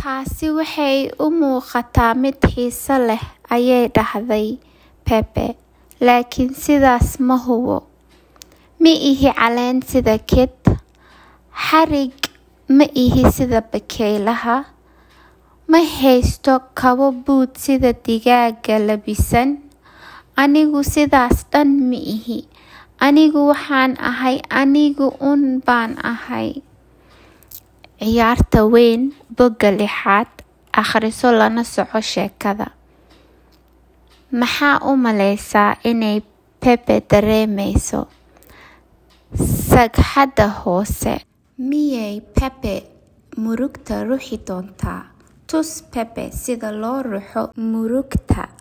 Taasi waxay u muuqataa mid xiiso leh, ayay dhahday Pepe, laakiin sidaas ma hubo. Ma ihi caleen sida Kate, xarig ma ihi sida bakaylaha, ma haysto kabo boot sida digaagga labisan. Anigu sidaas dhan ma ihi. Anigu waxaan ahay aniga uun baan ahay. Ciyaarta weyn bogga lixaad akhriso lana soco sheekada. Maxaa u maleysaa inay Pepe dareemeyso? Sagxadda hoose. Miyay Pepe murugta ruxi doontaa? Tus Pepe sida loo ruxo murugta.